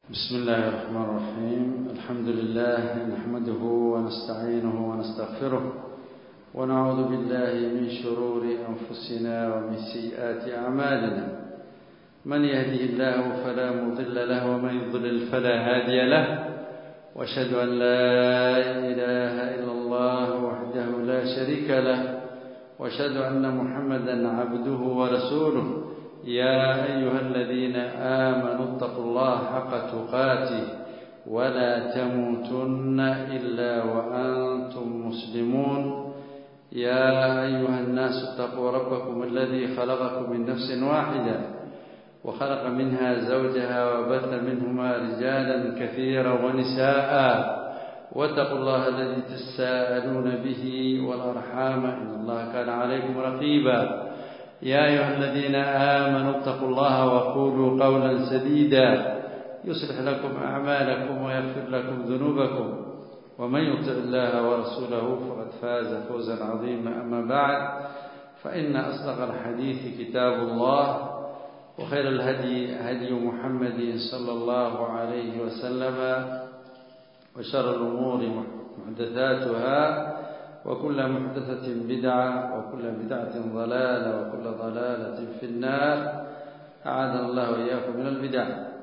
بسم الله الرحمن الرحيم الحمد لله نحمده ونستعينه ونستغفره ونعوذ بالله من شرور أنفسنا ومن سيئات أعمالنا من يهده الله فلا مضل له ومن يضلل فلا هادي له واشهد أن لا إله إلا الله وحده لا شريك له واشهد أن محمدا عبده ورسوله يا أيها الذين آمنوا اتقوا الله حق تقاته ولا تموتن إلا وأنتم مسلمون يا أيها الناس اتقوا ربكم الذي خلقكم من نفس واحدة وخلق منها زوجها وبث منهما رجالا كثيرا ونساء واتقوا الله الذي تساءلون به والأرحام إن الله كان عليكم رقيبا يا أيها الذين آمنوا اتقوا الله وقولوا قولا سديدا يصلح لكم أعمالكم ويغفر لكم ذنوبكم ومن يطع الله ورسوله فقد فاز فوزا عظيما أما بعد فإن أصدق الحديث كتاب الله وخير الهدي هدي محمد صلى الله عليه وسلم وشر الأمور محدثاتها وكل محدثة بدعة وكل بدعة ضلالة وكل ضلالة في النار أعاذنا الله وإياكم من البدع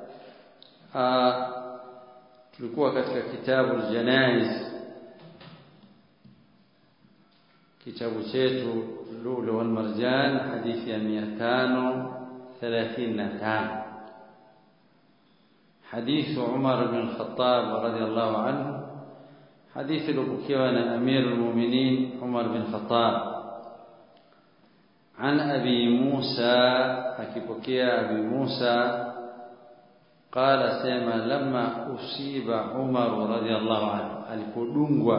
tulikuwa katika kitabu aljanaiz kitabu chetu lulu wal marjan hadithi ya 535 حديث عمر بن الخطاب رضي الله عنه حديث لبكيوان أمير المؤمنين عمر بن الخطاب عن أبي موسى أكيبكي أبي موسى قال سيما لما أصيب عمر رضي الله عنه alipodungwa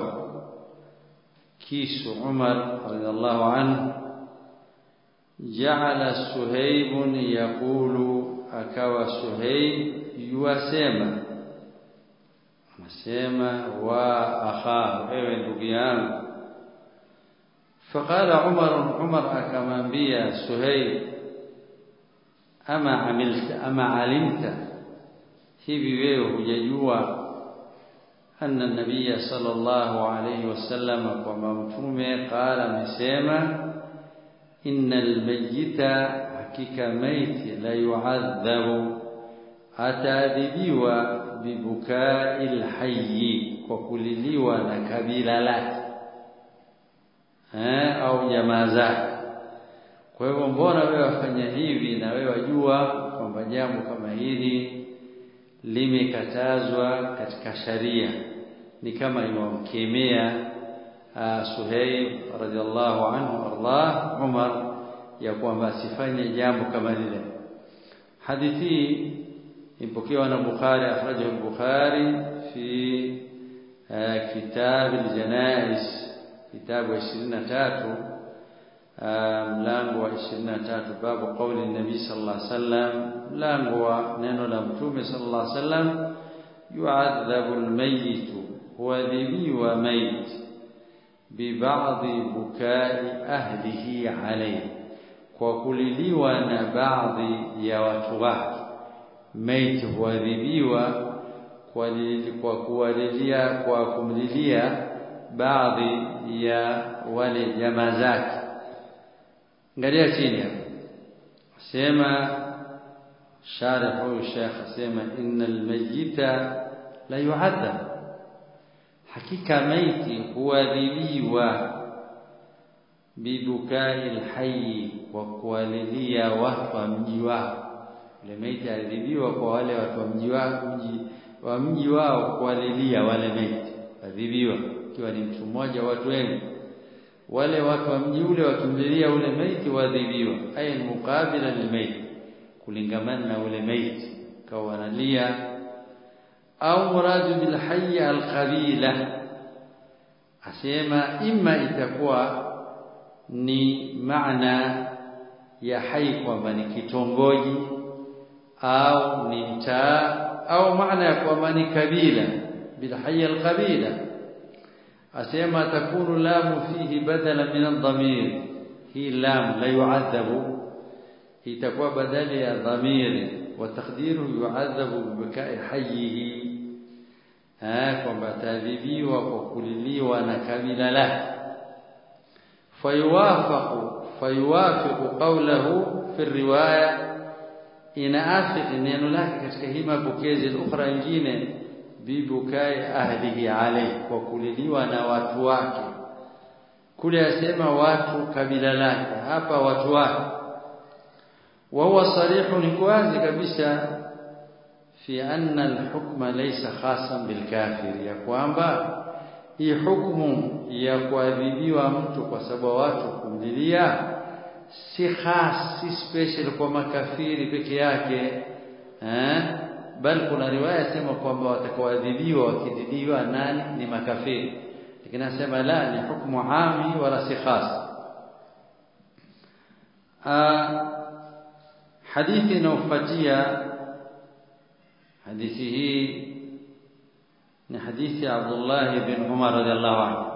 kisu Umar radhiallahu anhu ja'ala Suhaib yaqulu akawa Suhaib yuasema anasema wa akha ewe ndugu yangu faqala Umar Umar akamwambia Suhaib ama amilta ama alimta hivi wewe hujajua anna nabiyya sallallahu alayhi wasallam kwamba mtume qala amesema innal mayyita hakika maiti la yu'adhabu ataadhibiwa bibukai lhayi kwa kuliliwa na kabila lake eh, au jamaa zake. Kwa hivyo mbona wewe wafanya hivi na wewe wajua kwamba jambo kama hili limekatazwa katika sharia? Ni kama iwamkemea Suhaib radhiallahu anhu ardah Umar ya kwamba asifanye jambo kama lile. Hadithi ipokewa na Bukhari akhrajahu al-Bukhari fi kitab al-janaiz kitabu 23 mlango wa 23 babu qawli an-nabi sallallahu alaihi wasallam mlango wa neno la mtume sallallahu alaihi wasallam yu'adhabu al-mayyit huadhibiwa mayit bibadhi bukai ahlihi alayhi kwa kuliliwa na baadhi ya watu wake maiti huadhibiwa kwa kwa kuwalilia kwa kumlilia baadhi ya wale jamaa zake angalia chini hapo sema sharh huyu sheikh asema innal mayyita la yu'adhab hakika maiti huadhibiwa bibukai alhayy kwa kuwalilia watu wa mji wao yule maiti aliadhibiwa kwa wale watu wa mji wao mji wa mji wao kuwalilia wale maiti adhibiwa ikiwa ni mtu mmoja watu wengi wale watu wa mji ule wakimlilia ule maiti waadhibiwa aya ni mukabila lilmaiti kulingamana na ule maiti kawa wanalia au muradu bil hayy al qabila asema imma itakuwa ni maana ya hai kwamba ni kitongoji au ni mtaa au maana ya kwamba ni kabila bilhayya alqabila asema takunu lamu fihi badala min adhamir hii lam la yu'adhabu itakuwa badali ya dhamiri وتقديره يعذب ببكاء حيه kwamba ataadhibiwa kwa kuliliwa na kabila lake fayuwafaqu fayuwafiqu qawlahu fi riwaya inaafiki neno lake katika hii mapokezi ukhra nyingine bibukai ahlihi alayhi kwa kuliliwa na watu wake kule asema watu kabila lake hapa watu wake wa huwa sarihu ni wazi kabisa fi anna al-hukma laysa khasan bil kafir ya kwamba hii hukumu ya kuadhibiwa mtu kwa sababu watu kumlilia si khas si special kwa makafiri peke yake eh bali kuna riwaya sema kwamba watakaoadhibiwa wakizidiwa nani ni makafiri lakini nasema la ni hukumu ami wala si khas hadithi inayofuatia hadithi hii ni hadithi ya Abdullah bin Umar radhiallahu anhu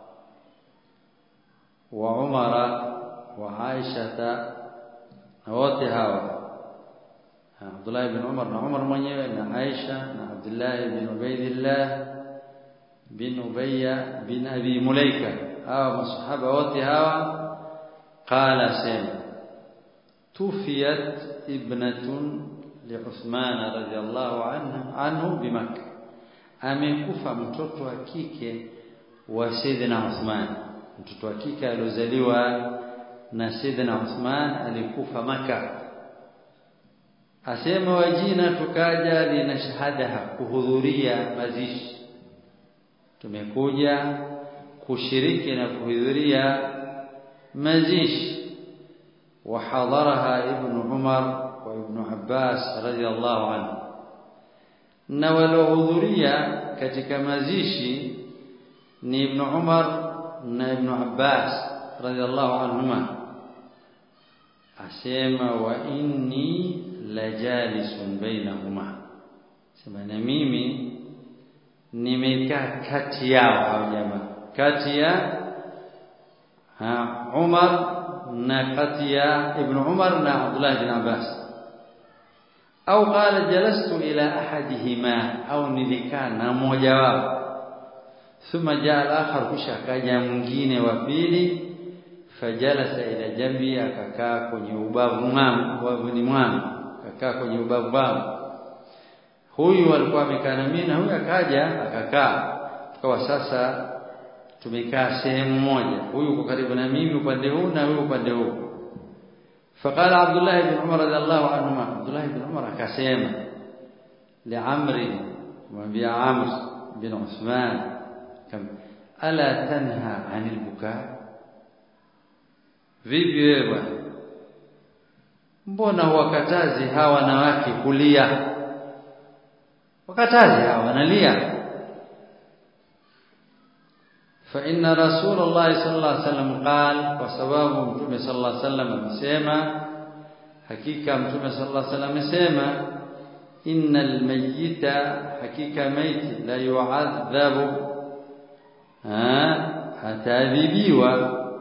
wa Umar wa Aisha na wote hawa Abdullah bin Umar na Umar mwenyewe na Aisha na Abdullah bin Ubaidillah bin Ubayya bin Abi Mulaika hawa masahaba wote hawa qala sema tufiyat ibnatun liuthman radhiyallahu anhu anhu bimakkah amekufa mtoto wa kike wa Sayyidina Uthman mtoto wa kike aliozaliwa na Sayyidina Uthman alikufa maka asema wajina tukaja lina shahada kuhudhuria mazishi tumekuja kushiriki na kuhudhuria mazishi وحضرها ابن عمر وابن عباس رضي الله عنه na waliohudhuria katika mazishi ni Ibn Umar na Ibn Abbas radhiallahu anhuma asema wa inni lajalisun bainahuma sema na mimi nimekaa kati yao hao jamaa kati ya ha Umar na kati ya Ibn Umar na Abdullah bin Abbas au qala jalastu ila ahadihima au nilikaa na mmoja wao thumma jaa al-akhar kisha akaja mwingine wa pili fajalasa ila jambi akakaa kwenye ubavu mwangu ubavuni mwangu akakaa kwenye ubavu wangu huyu alikuwa amekaa na mimi na huyu akaja akakaa tukawa sasa tumekaa sehemu moja huyu uko karibu na mimi upande huu na huyu upande huu فقال عبد الله بن عمر رضي الله عنهما عبد الله بن عمر akasema لعمرو kumwambia Amr bin Uthman kam ala tanha anil buka vipi wewe bwana mbona wakatazi hawa wanawake kulia wakatazi hawa wanalia فإن رسول الله صلى الله عليه وسلم قال وسبب متوم صلى الله عليه وسلم amesema hakika mtume صلى الله عليه وسلم amesema innal mayyita hakika maiti la yu'adhabu hatadhibiwa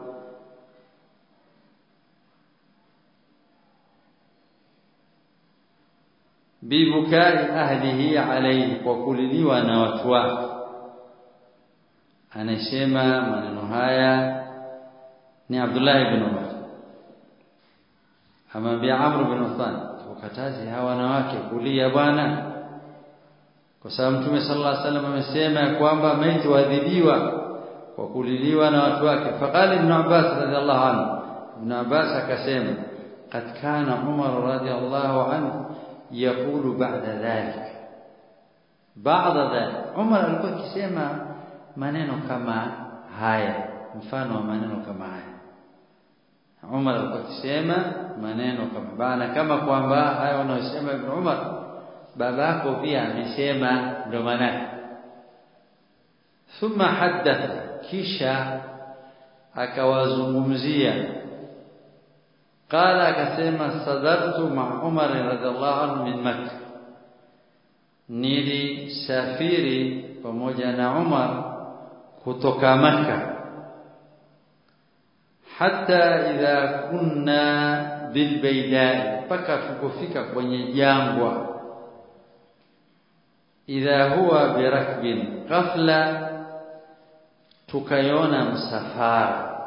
bibukai ahlihi alayhi kwa kuliliwa na watu wake anasema maneno haya ni Abdullah ibn Umar amwambia Amr ibn Uthman tukatazi hawa wanawake kulia bwana kwa sababu Mtume sallallahu alaihi wasallam amesema kwamba maiti waadhibiwa kwa kuliliwa na watu wake faqala ibn Abbas radhiallahu anhu ibn Abbas akasema qad kana Umar radhiallahu anhu yaqulu ba'da dhalik ba'da dhalik Umar alikuwa akisema maneno kama haya mfano wa maneno kama haya Umar alikuwa akisema maneno kama bana kama kwamba haya wanayosema Ibn Umar babako pia amesema ndo maana thumma haddatha kisha akawazungumzia qala akasema sadartu ma Umar radhiallahu anhu min Makkah nilisafiri pamoja na Umar kutoka maka hata idha kunna bilbaydai mpaka tukofika kwenye jangwa idha huwa birakbin ghafla tukaiona msafara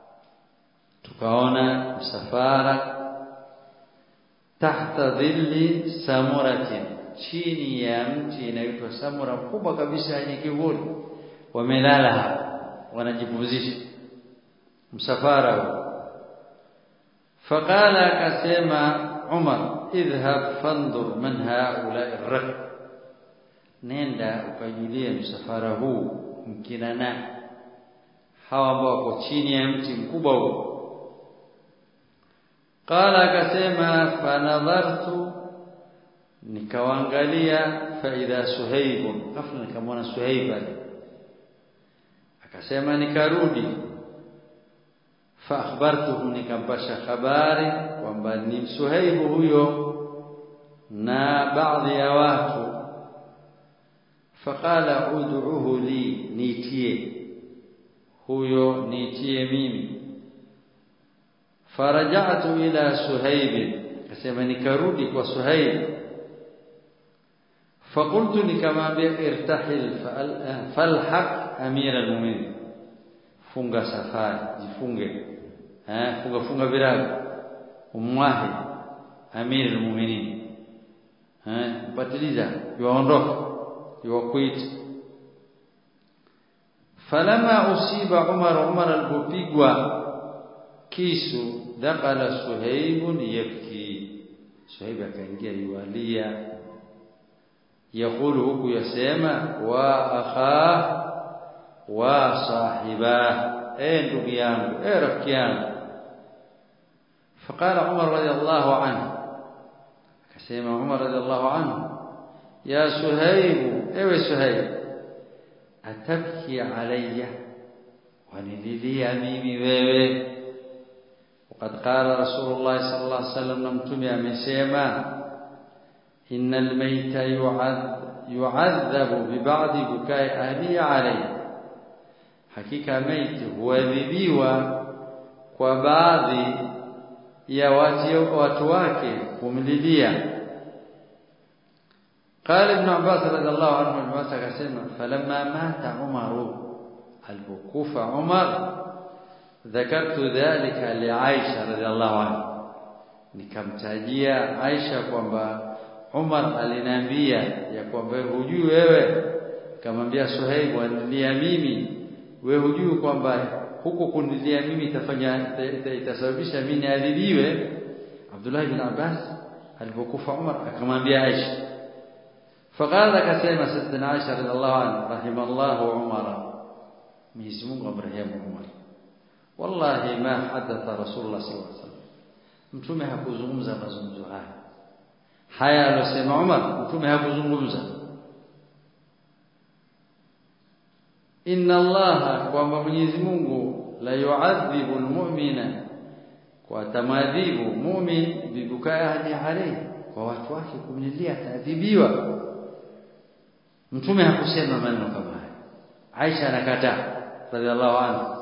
tukaona msafara tahta dhilli samuratin chini ya mti inaitwa samura mkubwa kabisa yenye kivuli wamelala hapo wanajipumzisha msafara huo faqala akasema Umar idhhab fandur man haula ar nenda ukajulie msafara huu mkina nani hawa ambao wako chini ya mti mkubwa huu qala akasema fanadhartu nikawaangalia faidha suhaibun ghafla nikamwona suhaib akasema nikarudi fa akhbartuhu nikampasha habari kwamba ni suhaibu huyo na baadhi ya watu faqala ud'uhu li nitie huyo nitie mimi faraja'tu ila suhaib akasema nikarudi kwa suhaib فقلت nikamwambia irtahil falhaq amir almu'minin funga safari jifunge eh funga funga virago umwahi amir almu'minin eh patiliza yuondoka yuwakuita falama usiba umar umar alipopigwa kisu dakala suhaibun yabki suhaib akaingia yualia يقول huku yasema wa akha wa sahiba eh ndugu yangu eh rafiki yangu فقال عمر رضي الله عنه akasema Umar رضي الله عنه يا سهيب ewe Suhaib atabki alayya wanililia mimi wewe وقد قال رسول الله صلى الله عليه وسلم mtume amesema إن الميت يعذب ببعض بكاء أهله عليه hakika maiti huadhibiwa kwa baadhi ya watu, watu wake kumlilia قال ابن عباس رضي الله عنه المس akasema فلما مات عمر alipokufa Umar ذكرت ذلك لعائشة رضي الله عنها nikamtajia Aisha kwamba Umar aliniambia ya kwamba hujui wewe kamwambia Suhaib anilia mimi wewe hujui kwamba huko kunilia mimi itafanya itasababisha mimi niadhibiwe Abdullah ibn Abbas alipokufa Umar akamwambia Aisha faqala akasema sayyidina Aisha radhiallahu anha rahimallahu Umar Mwenyezi Mungu amrehemu Umar wallahi ma hadatha Rasulullah sallallahu alaihi wasallam mtume hakuzungumza mazungumzo haya haya aliyosema Umar mtume hakuzungumza inna allaha kwamba Mwenyezi Mungu la yu'adhibu almu'mina kwa tamadhibu mu'min bibukai ahli alayhi kwa watu wake kumlilia ataadhibiwa mtume hakusema maneno kama haya Aisha anakataa radhiallahu anha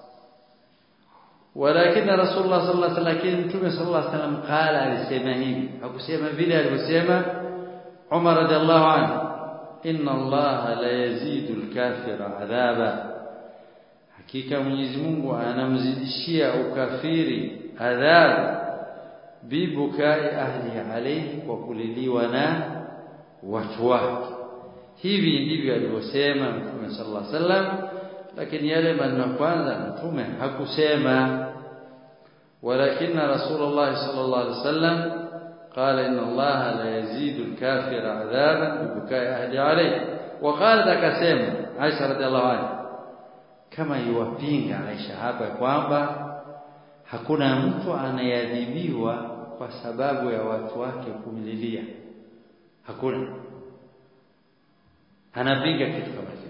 ولكن رسول الله صلى الله عليه وسلم لكن متى صلى الله عليه وسلم قال alisema hivi hakusema vile alivyosema Umar radhiallahu anhu inna Allah la yazidu al-kafira adhaba hakika Mwenyezi Mungu anamzidishia ukafiri adhabu bibukai ahli alayhi kwa kuliliwa na watu wake hivi ndivyo alivyosema Mtume sallallahu alaihi wasallam lakini yale maneno kwanza mtume hakusema ولكن رسول الله صلى الله عليه وسلم قال إن الله لا يزيد الكافر عذابا ببكاء أهل عليه وقالت akasema Aisha radhiallahu anha kama yuwapinga Aisha hapa kwamba hakuna mtu anayeadhibiwa kwa sababu ya watu wake kumlilia hakuna anapinga kitu kama hicho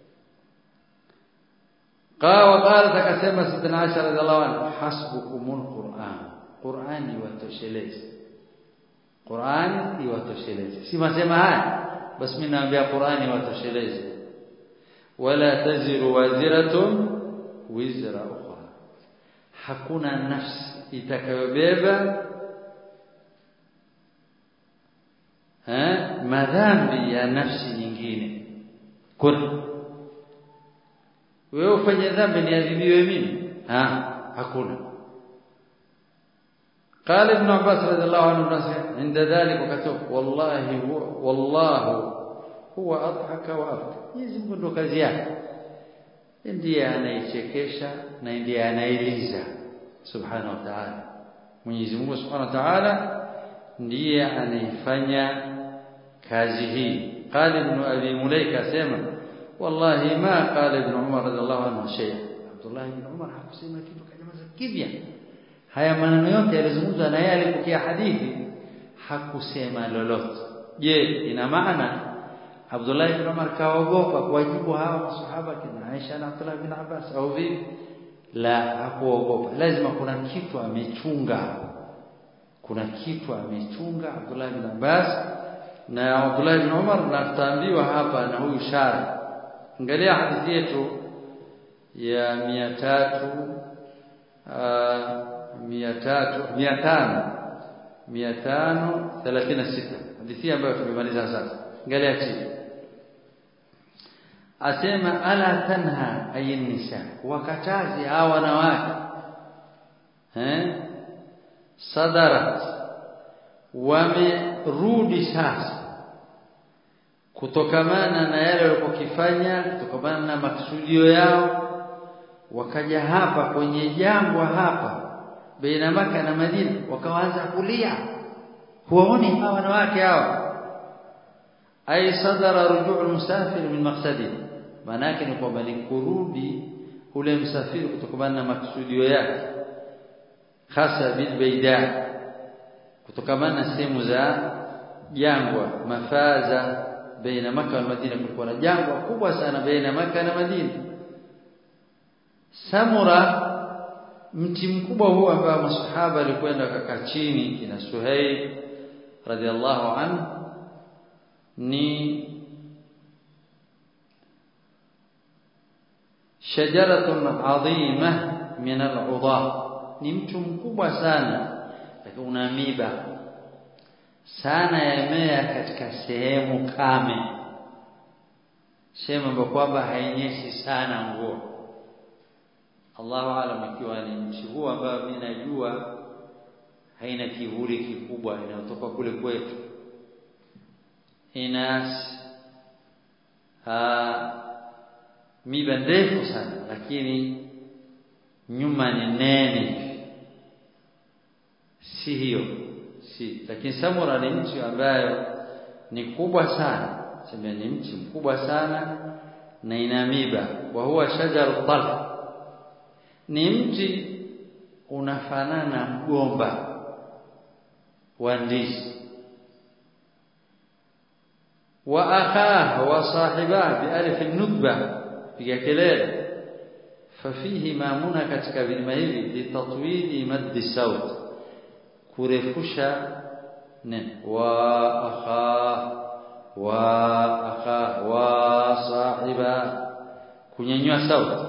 قال وقالت akasema sidna Aisha radhiallahu anha hasbukumul Qur'an Qur'ani watoshelezi Qur'ani iwatosheleze si masema haya basi mimi naambia Qur'ani watosheleze wala taziru waziratun wizra ukhra hakuna nafsi itakayobeba eh madhambi ya nafsi nyingine kuna wewe ufanye dhambi niadhibiwe mimi ha hakuna قال ابن عباس رضي الله عنه عند ذلك وكتب والله هو والله هو اضحك وابكى Mwenyezi Mungu ndo kazi yake ndiye anaichekesha na ndiye anailiza subhanahu wa ta'ala Mwenyezi Mungu subhanahu wa ta'ala ndiye anaifanya kazi hii قال ابن ابي مليكه اسمع والله ما قال ابن عمر رضي الله عنه شيء عبد الله بن عمر hakusema kitu kanyamaza kimya haya maneno yote yalizungumzwa na yeye alipokea hadithi hakusema lolote je ina maana Abdullah ibn Umar kaogopa kuwajibu hawa masahaba kina Aisha na Abdullah ibn Abbas au vipi la hakuogopa lazima kuna kitu amechunga kuna kitu amechunga Abdullah ibn Abbas na Abdullah ibn Umar na tutaambiwa hapa na huyu shari angalia hadithi yetu ya 300 mia tatu mia tano mia tano thelathini na sita hadithi ambayo tumemaliza sasa angalia chini asema ala tanha ayin nisa wakatazi hawa wanawake eh sadarat wamerudi sasa kutokamana na yale walipokifanya kutokamana na maksudio yao wakaja hapa kwenye jangwa hapa baina maka na Madina wakaanza kulia huwaoni hawa wanawake hawa ay sadara rujuu musafir min maqsadi maana yake ni kwamba ni kurudi ule msafiri kutokana na maksudio yake hasa bil baida kutokana na sehemu za jangwa mafaza baina maka na Madina kulikuwa na jangwa kubwa sana baina maka na Madina samura mti mkubwa huu ambao masahaba alikwenda kaka chini kina Suhaib radhiallahu anhu ni shajaratun adhima min al-udha ni mtu mkubwa sana lakini una miba sana yamea katika sehemu kame sehemu ambayo kwamba hainyeshi sana mvua Allahu alam ikiwa ni nchi huu ambayo mimi najua haina kivuli kikubwa inayotoka kule kwetu ina miba ndefu sana lakini nyuma ni nene si hiyo si lakini Samura ni nchi ambayo ni kubwa sana sema ni mchi mkubwa sana na ina miba wa huwa shajaru talq ni mti unafanana mgomba wa ndizi wa akhaa wa sahiba bi alif nukba piga kelele fafihi maamuna katika vilima hivi litatwili maddi saut kurefusha ne wa akhaa wa akhaa wa sahiba kunyanyua sauti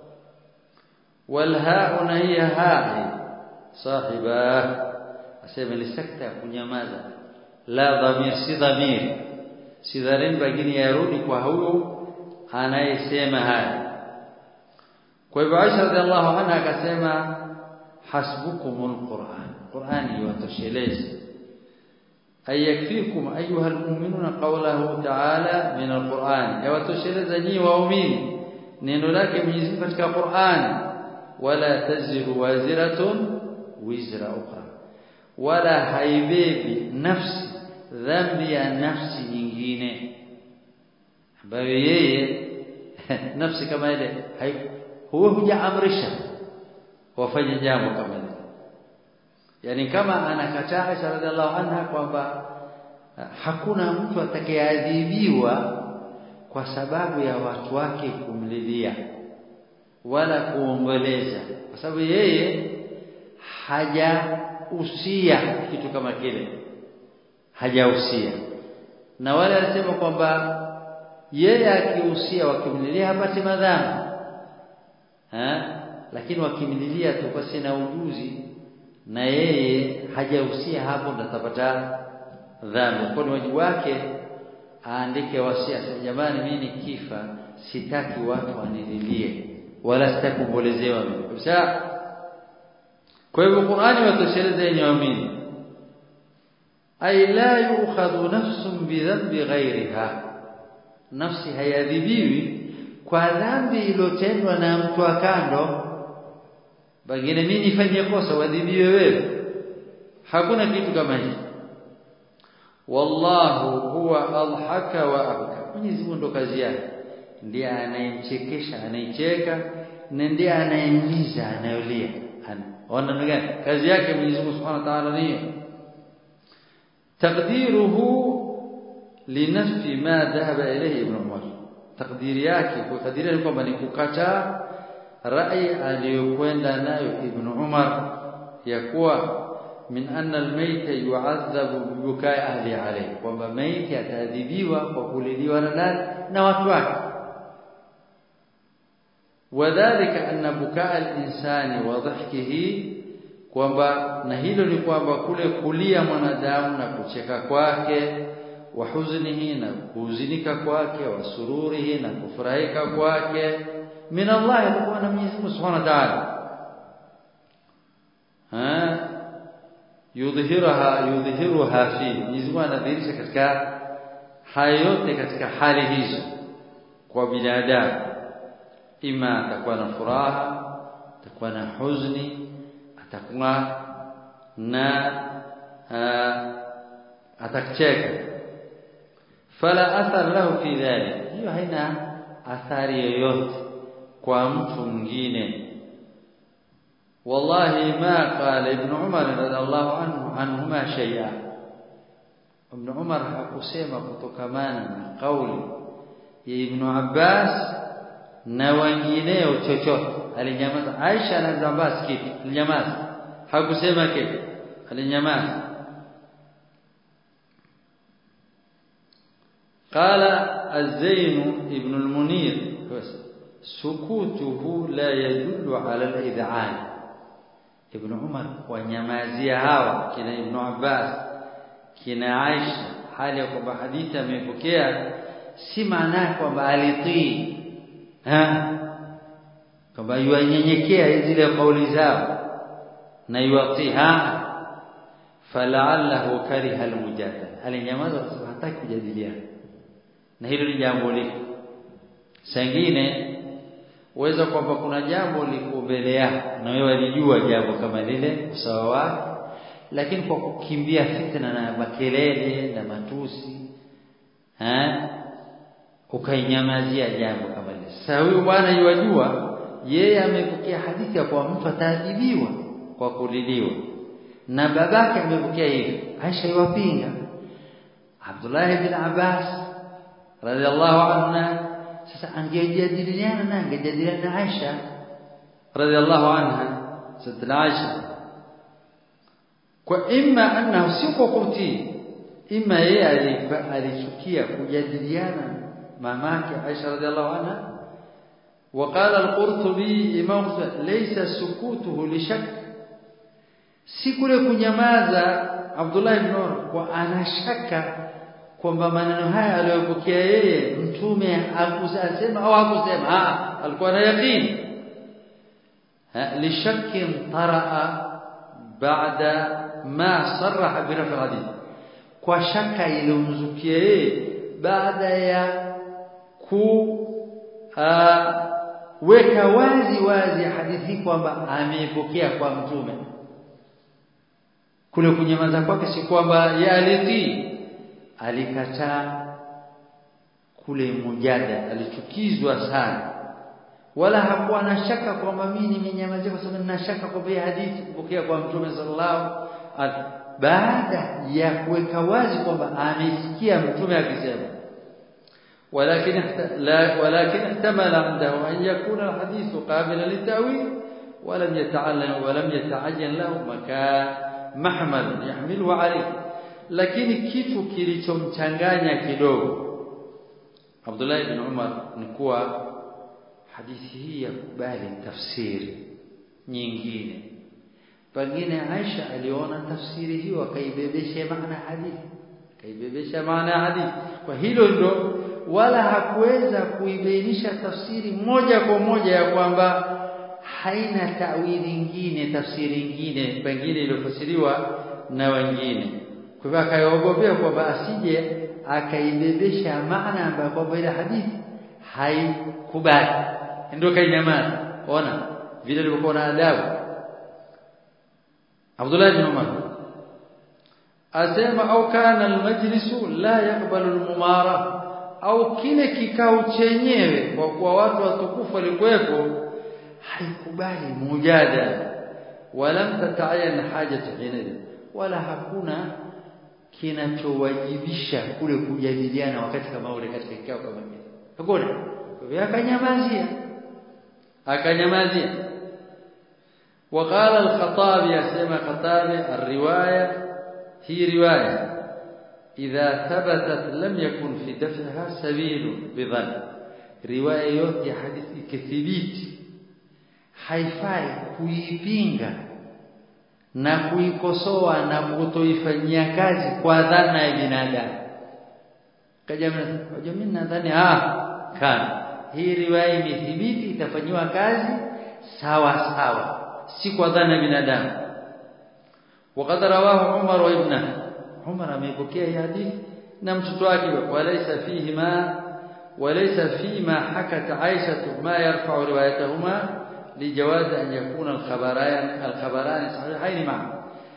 والهاء هي هاء صاحبه asema ni sekta ya kunyamaza la dhamir si dhamir si dhamir bagini yarudi kwa huyo anayesema haya kwa hivyo Aisha radhiallahu anha akasema hasbukumul Qur'an Qur'ani yatoshelezi ayakfikum ayuha almu'minuna qawluhu ta'ala min alquran yawatosheleza nyinyi waumini neno lake Mwenyezi Mungu katika Qur'an wala taziru waziratun wizra ukhra wala haibebi nafsi dhambi ya nafsi nyingine ambayo yeye nafsi kama ile huwa hujaamrisha wafanye jambo kama hilo yani kama anakataa Aisha radhiallahu anha kwamba hakuna mtu atakayeadhibiwa kwa sababu ya watu wake kumlilia wala kuomboleza kwa sababu yeye hajahusia kitu kama kile hajahusia na wale alisema kwamba yeye akihusia wakimlilia hapati madhambi eh lakini wakimlilia tu kwa sina ujuzi na yeye hajahusia hapo ndo atapata dhambi kwa ni wajibu wake aandike wasia sema jamani mimi nikifa sitaki watu wanililie wala sitaki kuombolezewa mimi kabisa kwa hivyo Qur'ani watosheleza yenye waamini ay la yu'khadhu nafsun bidhanbi ghayriha nafsi hayadhibiwi kwa dhambi iliyotendwa na mtu wa kando pengine mimi nifanye kosa wadhibiwe wewe hakuna kitu kama hicho wallahu huwa adhaka wa abka Mwenyezi Mungu ndo kazi yake ndiye anayemchekesha anayecheka na ndiye anayemliza anayolia ona gani kazi yake Mwenyezi Mungu Subhanahu wa Ta'ala ni taqdiruhu linafsi ma dhahaba ilayhi ibn Umar takdiri yake kukadiria ni kwamba ni kukataa rai aliyokwenda nayo ibn Umar ya kuwa min anna almayta yu'adhabu bibukai ahli alayhi kwamba maiti ataadhibiwa kwa kuliliwa na nani na watu wake wadhālika anna bukaa al-insani wa dhahkihi kwamba na hilo ni kwamba kule kulia mwanadamu na kucheka kwake wa huznihi na kuhuzunika kwake wa sururihi na kufurahika kwake min Allah atakuwa na Mwenyezi Mungu Subhanahu wa Ta'ala ha yudhhiraha yudhhiruha fi Mwenyezi Mungu anadhihirisha katika haya yote katika hali hizo kwa binadamu ima atakuwa na furaha atakuwa na huzuni atakuwa na atakucheka fala athar lahu fi dhalik hiyo haina athari yoyote kwa mtu mwingine wallahi ma qala ibn umar radhiallahu anhu anhuma shay'a ibn umar hakusema kutokamana na kauli ya ibn abbas na wengineo chochote alinyamaza Aisha na Ibn Abbas kitu alinyamaza hakusema kitu alinyamaza قال الزين ابن المنير سكوته لا يدل على الإذعان ابن عمر wanyamazia hawa kina Ibn Abbas kina Aisha hali ya kwamba hadithi amepokea si maana kwamba alitii kwamba yuanyenyekea zile kauli zao na yuatiha fala'allahu kariha almujadala alinyamaza kwa sababu hataki kujadiliana na hilo ni jambo liko sangine uweza kwamba kuna jambo liko mbele yako na wewe walijua jambo kama lile usawa wake lakini kwa kukimbia fitna na makelele na matusi eh ukainyamazia jambo kama lile sasa huyu bwana yajua yeye amepokea hadithi ya kwa mtu ataadhibiwa kwa kuliliwa na babake amepokea hivi Aisha iwapinga Abdullah ibn Abbas radhiallahu anha sasa angejadiliana na angejadiliana na Aisha radhiallahu anha sadna Aisha kwa imma annahu si kwa kutii imma yeye alichukia kujadiliana mamake Aisha radhiallahu anha وقال القرطبي امام ليس سكوته لشك si kule kunyamaza Abdullah ibn Umar kwa anashaka kwamba maneno haya aliyopokea yeye mtume hakusema au hakusema ah alikuwa na yaqeen lishakkin taraa baada ma sarraha bi rafi hadith kwa shaka iliyomzukia yeye baada ya ku weka wazi wazi hadithi kwamba ameipokea kwa mtume kule kunyamaza kwake si kwamba yalitii alikataa kule mujada alichukizwa sana wala hakuwa na shaka kwamba mimi nimenyamazia kwa sababu nina shaka kwamba hadithi kupokea kwa mtume sallallahu alaihi baada ya kuweka wazi kwamba amesikia mtume akisema ولكن لا ولكن احتمل عنده أن يكون الحديث قابلا للتأويل ولم يتعلم ولم يتعين له مكان محمل يحمله عليه lakini kitu kilichomchanganya kidogo Abdullah ibn Umar ni kuwa hadithi hii ya kubali tafsiri nyingine pengine Aisha aliona tafsiri hiyo akaibebesha maana hadithi akaibebesha maana hadithi kwa hilo ndo wala hakuweza kuibainisha tafsiri moja kwa moja ya kwamba haina tawili nyingine tafsiri nyingine pengine iliyofasiriwa na wengine kwa hivyo akaogopea kwamba asije akaibebesha maana ambayo kwamba ile hadithi haikubali ndio kainyamaza ona vile ilivyokuwa na adabu Abdullah bin Umar asema au kana almajlisu la yakbalu almumara au kile kikao chenyewe kwa kuwa watu watukufu walikuwepo haikubali mujadala wala tatayan hajatu hina wala hakuna kinachowajibisha kule kujadiliana wakati kama ule katika kikao kama kile hakuna kwa akanyamazia akanyamazia وقال الخطابي اسمع خطابي الروايه هي روايه إذا ثبتت لم يكن في دفعها سبيل بظن روايه yote hadithi kithibiti haifai kuipinga na kuikosoa na kutoifanyia kazi kwa dhana ya binadamu kaja mimi nadhani ah kana hii riwaya imethibiti itafanywa kazi sawa sawa si kwa dhana ya binadamu وقد رواه عمر وابنه عمر amepokea hii hadithi na mtoto wake walaysa fihi ma walaysa fima hakat Aisha ma yarfa'u riwayatahuma lijawaz an yakuna al-khabarayan al-khabaran sahihain ma'a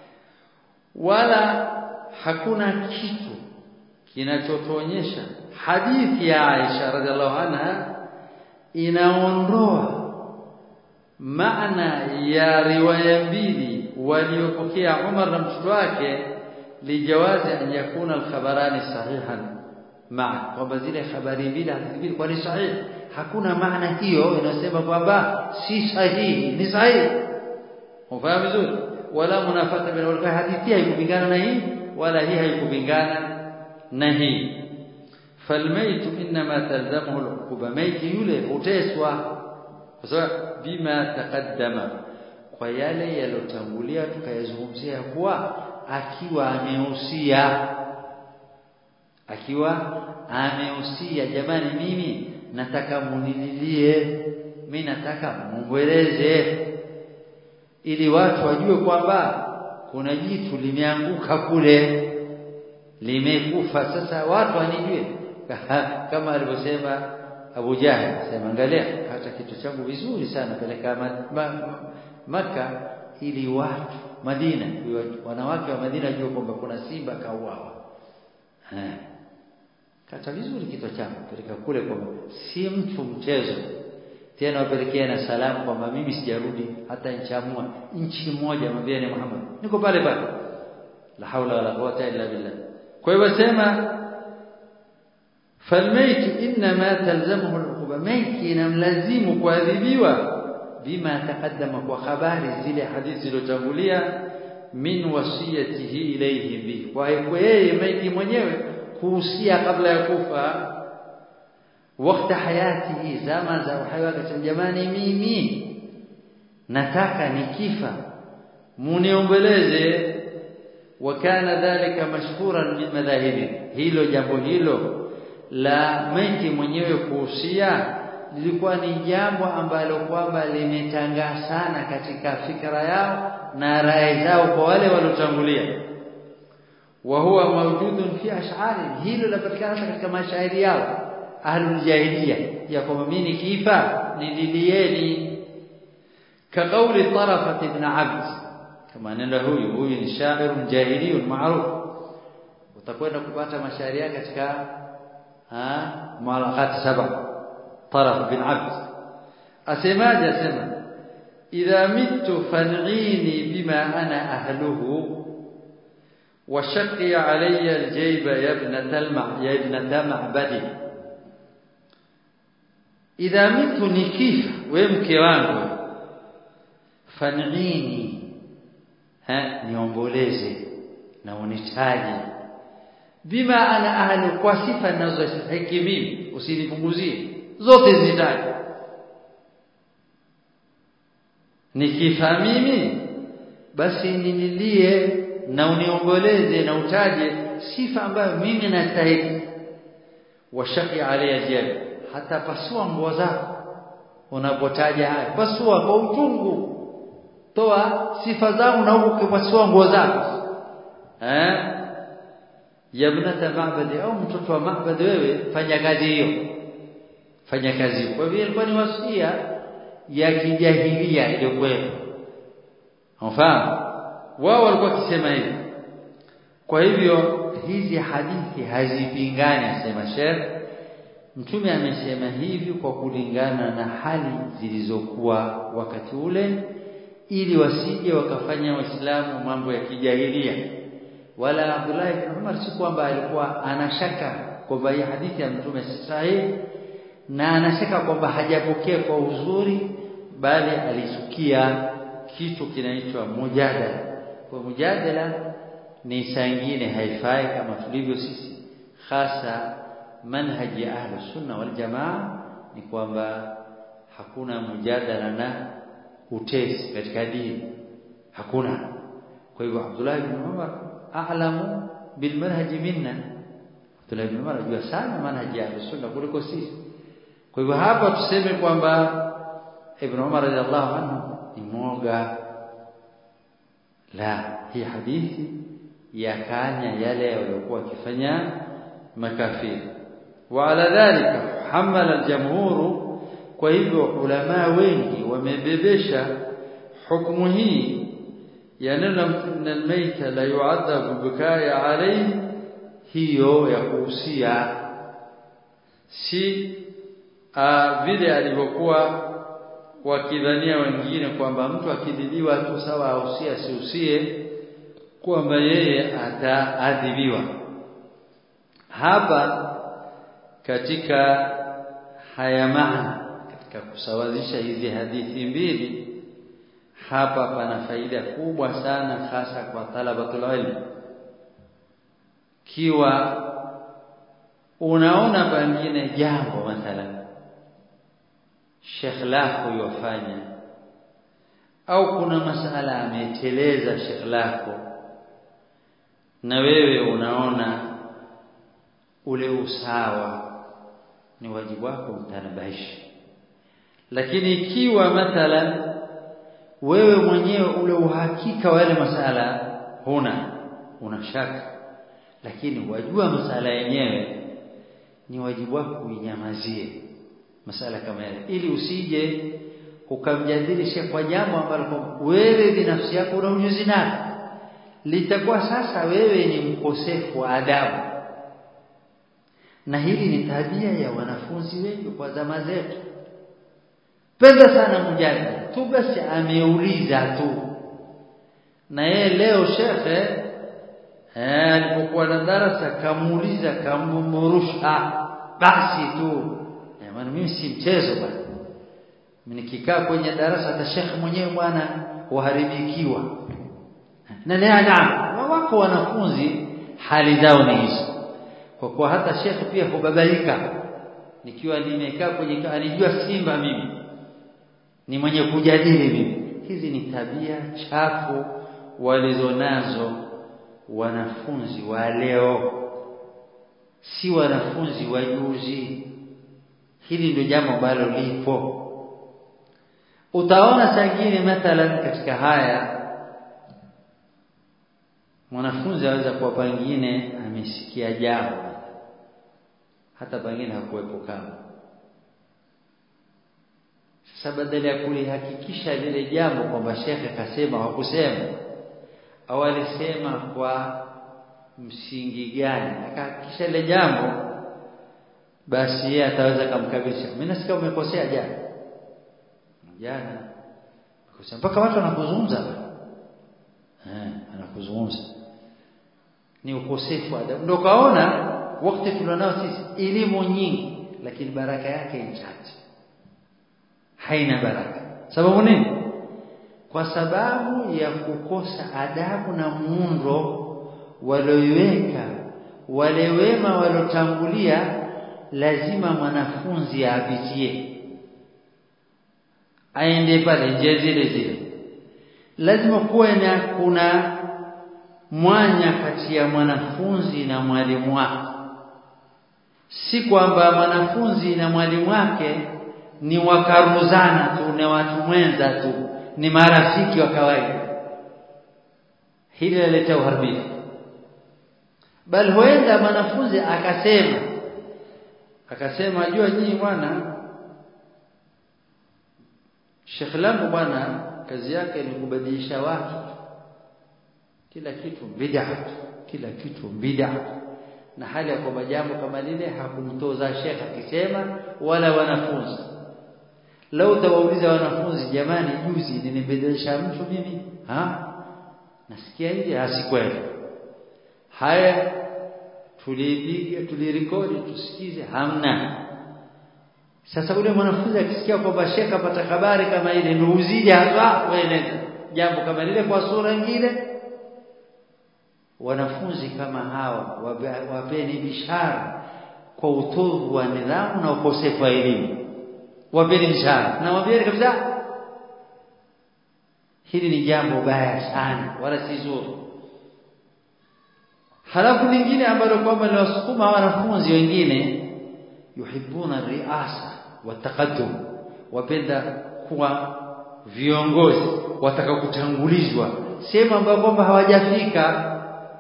wala hakuna kitu kinachotuonyesha hadithi ya Aisha radhiallahu anha inaondoa maana ya riwaya mbili waliopokea Umar na mtoto wake lijawazi an yakuna al-khabarani sahihan ma'a kwamba zile habari mbili hazibili kwa ni sahihi hakuna maana hiyo inasema kwamba si sahihi ni sahihi ufahamu vizuri wala munafata baina wal hadithi haikupingana na hii wala hii haikupingana na hii falmayt inma talzamuhu al-uquba maiti yule huteswa kwa sababu bima taqaddama kwa yale yalotangulia tukayazungumzia kuwa akiwa amehusia akiwa amehusia jamani mimi nataka munililie mimi nataka mumbeleze ili watu wajue kwamba kuna jitu limeanguka kule limekufa sasa watu wanijue kama alivyosema Abu Jahal sema angalia hata kitu changu vizuri sana peleka maka ili watu Madina wanawake wa Madina wajue kwamba kuna simba kauawa kata vizuri kichwa changu peleka kule kwamba si mtu mchezo tena wapelekea na salamu kwamba mimi sijarudi hata nchamua nchi moja mwambieni Muhammad niko pale pale la haula wala quwata illa billah kwa hivyo sema falmayt inma talzamuhu al-uquba maiti inamlazimu kuadhibiwa bima taqaddama kwa habari zile hadithi zilizotangulia min wasiyatihi ilayhi bi kwa yeye maiti mwenyewe kuhusia kabla ya kufa wakati hayati zama za uhai wake jamani mimi nataka nikifa muniombeleze wakana dhalika mashhuran min madhahibi hilo jambo hilo la maiti mwenyewe kuhusia lilikuwa ni jambo ambalo kwamba limetangaa sana katika fikra yao na rai zao kwa wale waliotangulia wa huwa mawjudun fi ash'ari hilo lapatikana katika mashairi yao ahlul jahiliya ya kwamba mimi nikifa nililieni kaqauli tarafat ibn abd kama nenda huyu huyu ni shair jahili maruf utakwenda kupata mashairi yake katika ha malaqat saba taraf bin abd asemaje asema idha mittu fan'ini bima ana ahluhu وشقي علي الجيب يا ابنة المع يا ابنة معبدي إذا مت نكيف ومke wangu fan'ini ha niomboleze na unitaje bima ana ahlu kwa sifa ninazostahili mimi usinipunguzie zote zitaje nikifa mimi basi ninilie na uniongoleze na utaje sifa ambayo mimi nastahili washaki alayya jab hata pasua nguo zako unapotaja haya pasua kwa uchungu toa sifa zangu na huko kupasua nguo zako eh yabnata ma'badi au mtoto wa ma'badi wewe fanya kazi hiyo fanya kazi hiyo kwa hivyo ilikuwa ni wasia ya kijahilia iliyokuwepo unafahamu wao walikuwa wakisema hivi kwa hivyo hizi hadithi hazipingani asema Sheikh mtume amesema hivi kwa kulingana na hali zilizokuwa wakati ule ili wasije wakafanya waislamu mambo ya kijahilia wala Abdullah ibn Umar si kwamba alikuwa anashaka kwamba hii hadithi ya mtume si sahihi na anashaka kwamba hajapokea kwa uzuri bali alisukia kitu kinaitwa mujadala kwa mujadala ni saa nyingine haifai kama tulivyo sisi hasa manhaji ya ahlu sunna wal jamaa ni kwamba hakuna mujadala na utesi katika dini hakuna kwa hivyo Abdullah ibn Umar a'lamu bil manhaji minna Abdullah ibn Umar anajua sana manhaji ya ahlu sunna kuliko sisi kwa hivyo hapa tuseme kwamba Ibn Umar radhiallahu anhu ni mwoga la hii hadithi yakanya yale waliokuwa wakifanya makafiri wa ala dhalika hamala aljamhuru kwa hivyo ulama wengi wamebebesha hukumu hii ya neno almayta la yu'adhabu bikaya alayhi hiyo ya kuhusia si vile alivyokuwa wakidhania wengine kwamba mtu akidhibiwa tu sawa ausie asiusie kwamba yeye ataadhibiwa hapa katika haya maana katika kusawazisha hizi hadithi mbili hapa pana faida kubwa sana hasa kwa talabatul ilm kiwa unaona pengine jambo mathalan shekh lako yofanya au kuna masala ameteleza shekh lako na wewe unaona ule usawa ni wajibu wako mtanabahishi lakini ikiwa mathalan wewe mwenyewe ule uhakika wa yale masala huna una shaka lakini wajua masala yenyewe ni wajibu wako uinyamazie masala kama yale ili usije ukamjadilisha kwa jambo ambalo wewe binafsi yako una ujuzi nalo litakuwa sasa wewe ni mkosefu wa adabu na hili ni tabia ya wanafunzi wengi kwa zama zetu penda sana mjadala tu basi ameuliza tu na yeye leo shekhe eh alipokuwa na darasa kamuuliza kamumurusha basi tu maana mimi si mchezo bwana nikikaa kwenye darasa hata shekhe mwenyewe bwana waharibikiwa na naam wako wanafunzi hali zao ni hizo kwa kuwa hata shekhe pia hubabaika nikiwa nimekaa kwenye anijua simba mimi ni mwenye kujadili mimi hizi ni tabia chafu walizonazo wanafunzi wa leo si wanafunzi wa juzi hili ndio jambo ambalo lipo utaona sangine mathalan katika haya mwanafunzi aweza kuwa pengine amesikia jambo hata pengine hakuwepo kama sasa badala ya kulihakikisha lile jambo kwamba shekhe kasema hakusema au alisema kwa msingi gani akahakikisha lile jambo basi yeye ataweza kumkabisha mimi nasikia umekosea jana jana kwa mpaka watu wanakuzungumza eh anakuzungumza ni ukosefu wa adabu ndio kaona wakati tulionao sisi elimu nyingi lakini baraka yake ni chache haina baraka sababu nini kwa sababu ya kukosa adabu na muundo walioiweka wale wema waliotangulia lazima mwanafunzi apitie aende pale njia zile zile lazima kuwe na kuna mwanya kati ya mwanafunzi na mwalimu wake si kwamba mwanafunzi na mwalimu wake ni wakaruzana tu na watu mwenza tu ni marafiki wa kawaida hili laleta uharibifu bali huenda mwanafunzi akasema akasema jua nyinyi bwana Sheikh langu bwana kazi yake ni kubadilisha watu kila kitu bid'a kila kitu bid'a na hali ya kwamba jambo kama lile hakumtoza Sheikh akisema wala wanafunzi lau tawauliza wanafunzi jamani juzi nilibadilisha mtu mimi ha nasikia nje hasikweli haya tulipiga tulirekodi tusikize hamna sasa ule mwanafunzi akisikia kwamba shekha apata habari kama ile ndio uzidi hapa weeleza jambo kama lile kwa sura nyingine wanafunzi kama hawa wapeni bishara kwa utovu wa nidhamu na ukosefu wa elimu wapeni bishara na waambieni kabisa hili ni jambo baya sana wala si zuri halafu lingine ambalo kwamba linawasukuma wanafunzi wengine yuhibbuna riasa wataqaddum wapenda kuwa viongozi wataka kutangulizwa sehemu ambayo kwamba hawajafika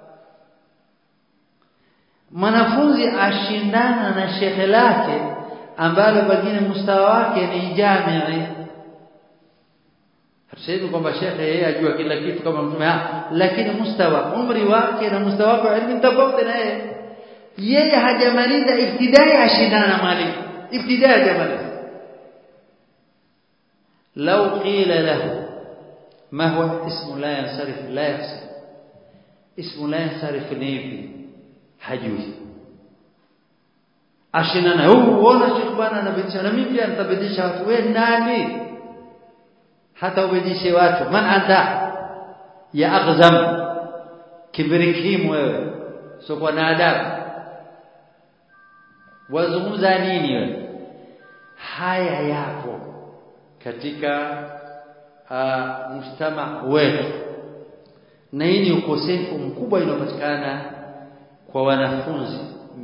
mwanafunzi ashindana na shekhe lake ambalo pengine mustawa wake ni jamii hatusemi kwamba shekhe yeye ajua kila kitu kama mtume lakini mustawa umri wake na mustawa wake wa elimu tofauti na yeye yeye hajamaliza ibtidai ashindana na mwalimu ibtidai hajamaliza لو قيل له ما هو اسم لا ينصرف لا يحسن اسم لا ينصرف نيفي hajui ashindana huu uona Sheikh bwana anabidisha na mimi pia nitabidisha watu wewe nani hata ubidishe watu man anta ya aghzam kibirikimu wewe sio kwa na adabu wazungumza nini wewe haya yapo katika uh, mujtama wetu na hii ni ukosefu mkubwa inayopatikana kwa wanafunzi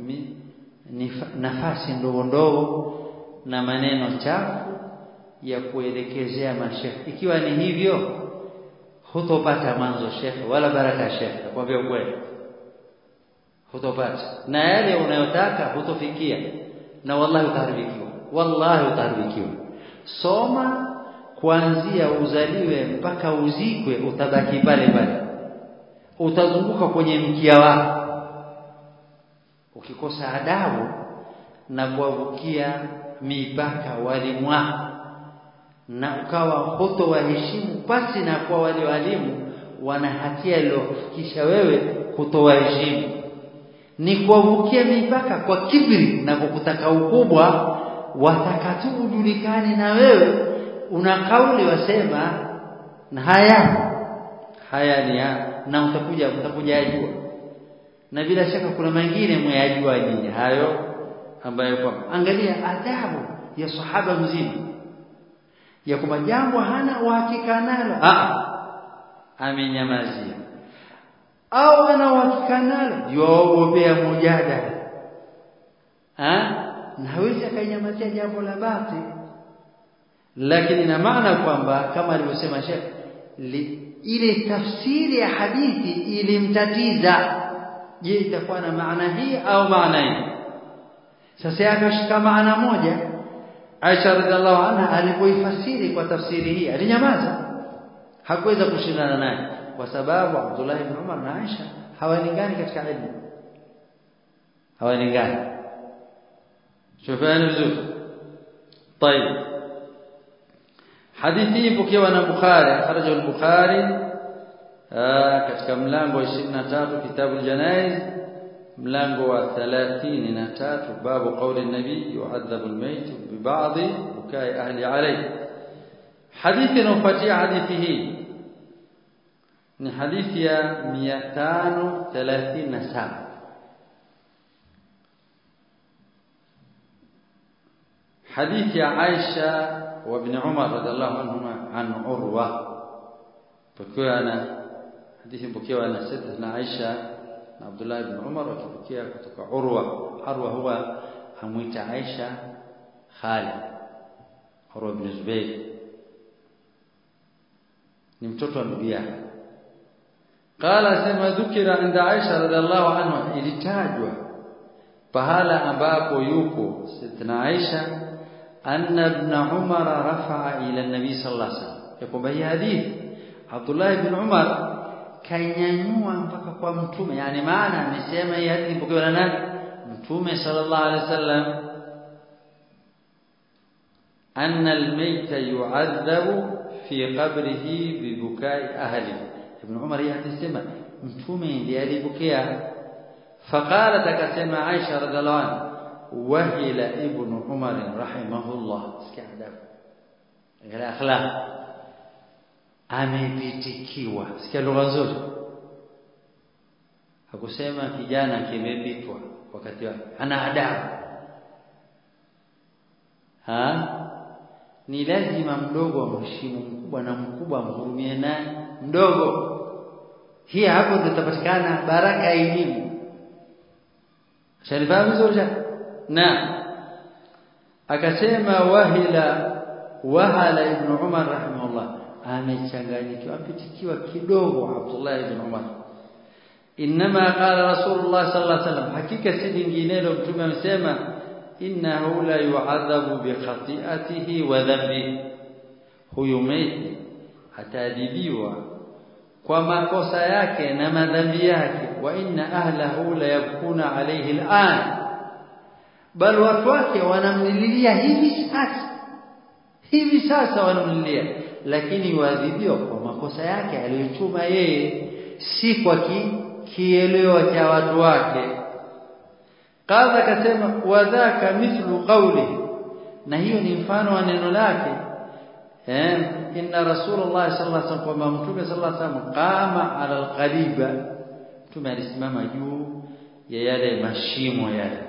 ni nafasi ndogo ndogo na maneno chafu ya kuelekezea mashekhe ikiwa ni hivyo hutopata mwanzo shekhe wala baraka shekhe nakwambia ukweli hutopata na yale unayotaka hutofikia na wallahi utaharibikiwa wallahi utaharibikiwa soma kuanzia uzaliwe mpaka uzikwe utabaki pale pale utazunguka kwenye mkia wako ukikosa adabu na kuwavukia mipaka walimu wako na ukawa hoto waheshimu pasi na kwa wale walimu wana hatia iliyokufikisha wewe kutowaheshimu ni kuwavukia mipaka kwa kibri na kwa kutaka ukubwa watakatu ujulikane na wewe una kauli wasema na haya haya ni ya, na utakuja utakuja ajua na bila shaka kuna mengine mwayajua nyinyi hayo ambayo kwa angalia adabu ya sahaba mzima ya kwamba jambo hana uhakika nalo ah amenyamazia au ana uhakika nalo yuogopea mujadala ah na hawezi akainyamazia jambo la bati lakini ina maana kwamba kama alivyosema Sheikh ile tafsiri ya hadithi ilimtatiza je itakuwa na maana hii au maana hii sasa akashika maana moja Aisha radhiallahu anha alipoifasiri kwa tafsiri hii alinyamaza hakuweza kushindana naye kwa sababu Abdullah ibn Umar na Aisha hawalingani katika elimu hawalingani شوفان vizuri طيب hadithi ipokewa na Bukhari akhrajahu al-Bukhari katika mlango wa 23 kitabu al-janaiz mlango wa 33 babu qawli an-nabi yu'adhabu al-mayt bi ba'd bukai ahli alayhi hadithi inayofuatia hadithi hii ni hadithi ya 537 حديث عائشة وابن عمر رضي الله عنهما عن عروة بكيوا أنا حديث بكيوا أنا سيدنا عائشة عبد الله بن عمر وكبكيا كتك عروة عروة هو أمويت عائشة خالد عروة بن زبير ni mtoto wa ndugu yake qala sema dhukira inda Aisha radhiallahu anha ilitajwa pahala ambapo yupo Sayyidina Aisha anna ibn Umar rafa'a ila nabi sallallahu alaihi wasallam kwamba hii hadithi Abdullah ibn Umar kanyanyua mpaka kwa mtume yani maana amesema hii hadithi ipokewa na nani mtume sallallahu alaihi wasallam anna al-mayta yu'adhabu fi qabrihi bi bukai ahli ibn Umar hii hadithi sema mtume ndiye alipokea فقالت akasema Aisha radhiallahu anha wahila ibn Umar rahimahullah sikia adabu angalia akhlaq amepitikiwa sikia lugha nzuri hakusema kijana kimepitwa wakati wake ana adabu ha ni lazima mdogo amheshimu mkubwa na mkubwa amhurumie naye mdogo hii hapo tutapatikana baraka ya elimu Shanifahamu vizuri na akasema wahila wahala ibn Umar rahimahullah amechanganyikiwa apitikiwa kidogo Abdullah ibn Umar inma qala rasulullah sallallahu alaihi wasallam hakika si linginelo mtume amesema innahu la yu'adhabu bi khati'atihi wa dhanbi huyu maiti ataadhibiwa kwa makosa yake na madhambi yake wa inna ahlahu la yabkuna alayhi al'an bal watu wake wanamlilia hivi sasa hivi sasa wanamlilia lakini yuadhibiwa kwa makosa yake aliyochuma yeye si kwa ki, kielewa cha watu wake kadha akasema wadhaka mithlu qawli na hiyo ni mfano wa neno lake eh inna rasulullah sallallahu alaihi wasallam kwamba mtume sallallahu alaihi wasallam qama ala alqaliba mtume alisimama juu ya yale mashimo yale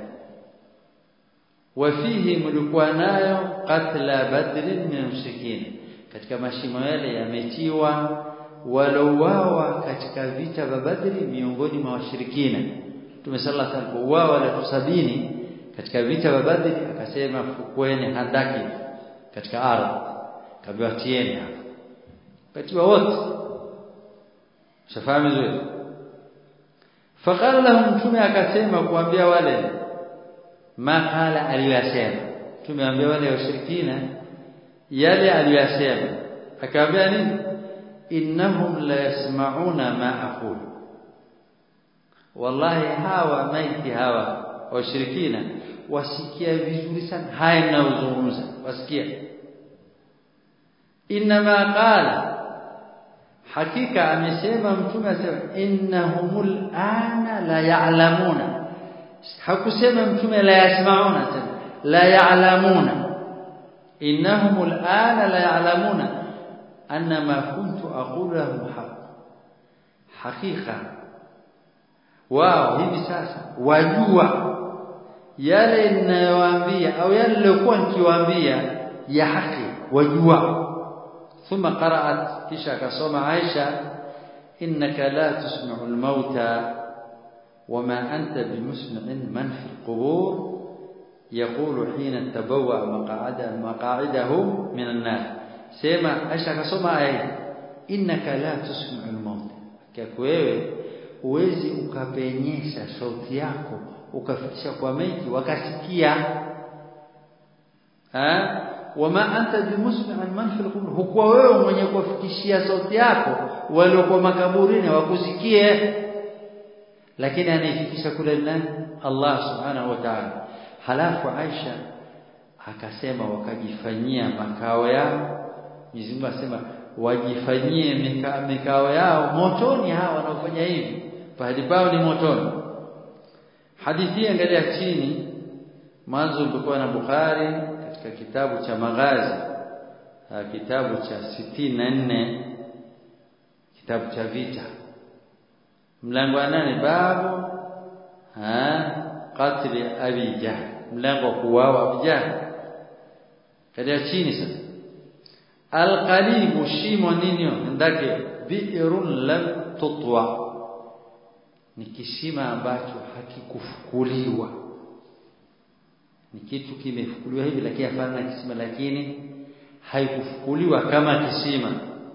wafihi mlikuwa nayo qatla badrin min mushrikin katika mashimo yale yametiwa walouawa katika vita vya badri miongoni mwa washirikina mtume sallallahu alaihi wasallam kuuawa watu sabini katika vita vya badri akasema fukweni handaki katika ardhi kabiwa tieni hapa katiwa wote shafahamu vizuri faqala lahum mtume akasema kuambia wale makala aliyosema mtume ambia wale washirikina yale aliyosema akawaambia nini innahum la yasma'una ma aqul wallahi hawa maiti hawa washirikina wasikia vizuri sana haya ninayozungumza wasikia inma qala hakika amesema mtume asema innahumul ana la ya'lamuna hakusema mtume la yasmauna tena la ya'lamuna innahumul ana la ya'lamuna anna ma kuntu aqulu lahum haq hakika wao hivi sasa wajua yale ninayowaambia au yale niliyokuwa nikiwaambia ya haki wajua ثم قرأت كيشا كسوما عائشة إنك لا تسمع الموتى وما أنت بمسمع من في القبور يقول حين تبوأ مقاعده, مقاعده من النار سيما عائشة كسوما آية إنك لا تسمع الموتى ككويوي uwezi ukapenyesha sauti yako ukafikisha kwa maiti wakasikia ha wama anta bimusmi'an man fil qubur hukuwa wewe mwenye kuwafikishia sauti yako waliokuwa makaburini wakusikie lakini anaifikisha kule nani Allah subhanahu wa ta'ala halafu Aisha akasema wakajifanyia makao yao Mwenyezi Mungu asema wajifanyie mikao yao motoni hawa wanaofanya hivi pahali pao ni motoni hadithi angalia chini mwanzo ulikuwa na Bukhari katika kitabu cha maghazi kitabu cha sitini na nne kitabu cha vita mlango wa nane babu qatli abi jahl mlango wa kuuawa abi jahl kadia chini sasa alqalibu shimo ninyo ndake bi'run lam tutwa ni kisima ambacho hakikufukuliwa ni kitu kimefukuliwa hivi lakini hapana na kisima lakini haikufukuliwa kama kisima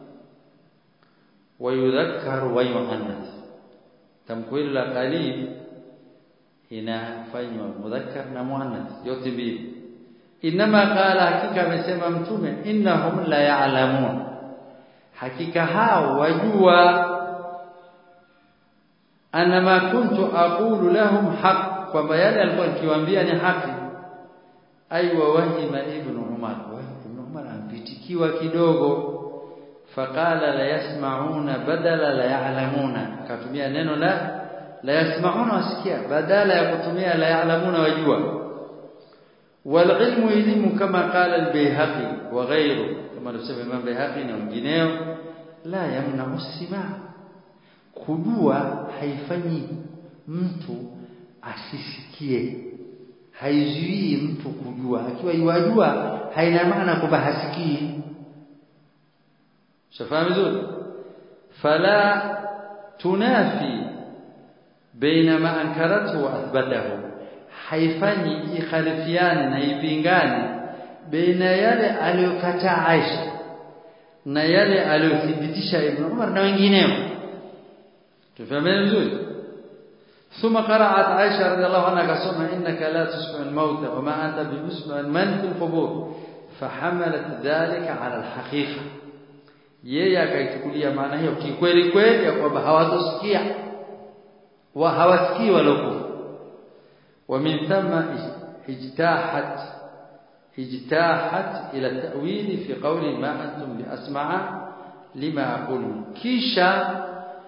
wayudhakkaru wa yuannath tamko hilo la qalib inafanywa mudhakkar na muannath yote mbili inma qala hakika amesema mtume innahum la ya'lamun hakika hao wajua anna ma kuntu aqulu lahum haq kwamba yale alikuwa nikiwaambia ni haki aiwa wahima ibn umar ibn umar ampitikiwa kidogo faqala la yasma'una badala la ya'lamuna akatumia neno la la yasma'una wasikia badala ya kutumia la ya'lamuna wajua والعلم elimu kama قال البيهقي وغيره kama anasema Imam Bayhaqi na wengineo la yamna usima kujua haifanyi mtu asisikie haizuii mtu kujua akiwa yajua haina maana kwamba hasikii shafahamu vizuri fala tunafi baina ma ankaratu wa athbatahu haifanyi ikhalifiane na ipingane baina yale aliyokataa Aisha na yale aliyothibitisha Ibn Umar na wengineo tufahameni vizuri ثم قرأت عائشة رضي الله عنها كسمة إنك لا تسمع الموتى وما أنت بمسمع من في القبور فحملت ذلك على الحقيقة yeye akaichukulia maana hiyo kikweli kweli ya kwamba hawatosikia wa hawasikii walokufa ومن ثم اجتاحت اجتاحت إلى التأويل في قول ما أنتم بأسمع لما أقول كيشا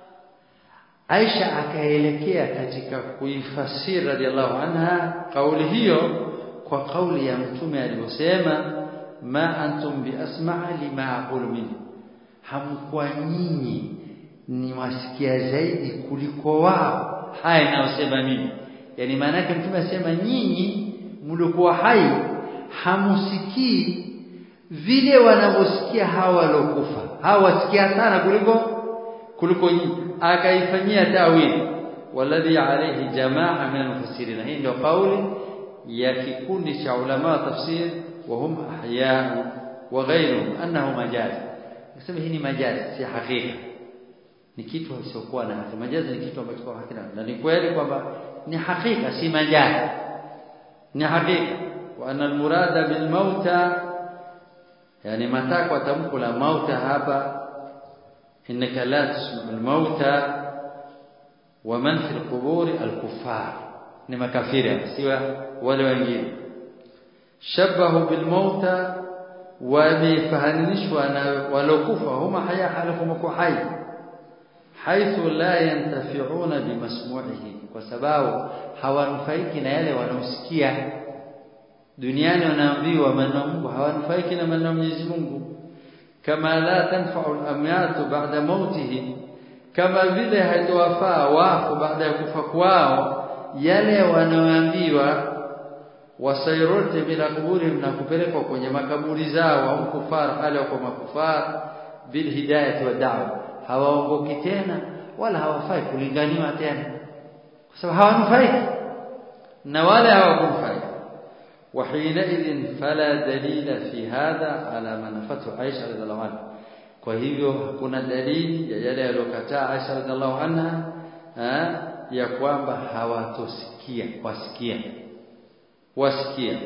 Aisha akaelekea katika kuifasiri radhiallahu anha kauli hiyo kwa kauli ya mtume aliyosema ma antum biasma'a lima aqulu min hamkuwa nyinyi ni wasikia zaidi kuliko wao haya ninayosema mimi yani maana yake mtume asema nyinyi mlikuwa hai hamusikii vile wanavyosikia hawa walokufa hawa wasikia sana kuliko kuliko nyinyi akaifanyia tawili walladhi alayhi jamaa min almufassirin hii ndio kauli ya kikundi cha ulama wa tafsir wa hum ahya wa ghayruhum annahu majaz nasema hii ni majaz si hakika ni kitu kisichokuwa na hakika majazi ni kitu ambacho kwa hakika na ni kweli kwamba ni hakika si majazi ni hakika wa anna almurada bil mauta yani matakwa tamko la mauta hapa innaka la tusma'u al mauta wa man fi al qubur al kuffar ni makafiri siwa wale wengine shabahu bil mauta wamefahanishwa na walokufa huma haya halafu hai haithu la yantafi'una bimasmu'ihi kwa sababu hawanufaiki na yale wanaosikia duniani wanaambiwa maneno Mungu hawanufaiki na maneno Mwenyezi Mungu kama la tanfa'u al-amyat ba'da mautihim kama vile haitowafaa wafu baada ya kufa kwao yale wanaoambiwa wasairote bila kuburi na kupelekwa kwenye makaburi zao au kufara hali kwa makufar bil hidayati wa da'wa hawaongoki tena wala hawafai kulinganiwa tena kwa sababu hawanufaiki na wale hawakunufaika وحينئذ فلا دليل في هذا على ما نفته عائشة رضي الله عنها kwa hivyo hakuna dalili ya yale aliyokataa Aisha radhiallahu anha ya kwamba hawatosikia wasikia wasikia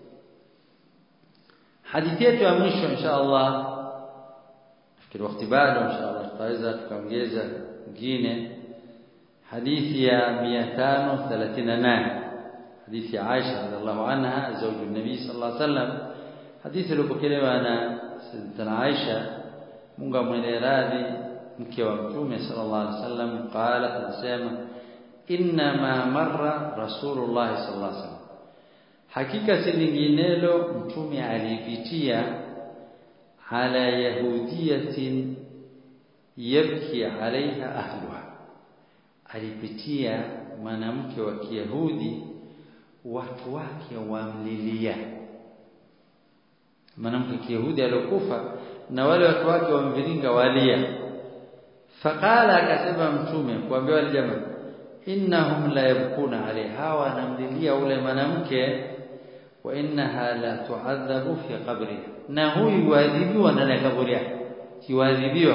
hadithi yetu ya mwisho insha Allah nafikiri wakati bado insha Allah tutaweza tukaongeza nyingine hadithi ya 538 hadithi ya Aisha radhiallahu anha zawju nabii sallallahu alaihi wasallam hadithi iliyopokelewa na Sayyidatuna Aisha Mungu amwele radhi mke wa Mtume sallallahu alaihi wasallam qala anasema inna ma marra rasulullah sallallahu alaihi wasallam hakika si linginelo mtume alipitia ala yahudiyatin yabki alaiha ahluha alipitia mwanamke wa Kiyahudi watu wake wamlilia mwanamke kiyahudi aliyokufa na wale watu wake wamviringa walia faqala akasema mtume kuambia wale jamaa innahum la yabkuna alaiha wa namlilia ule mwanamke wa innaha la tu'adhabu fi qabri na huyu yuadhibiwa ndani ya kaburi yake kiwadhibiwa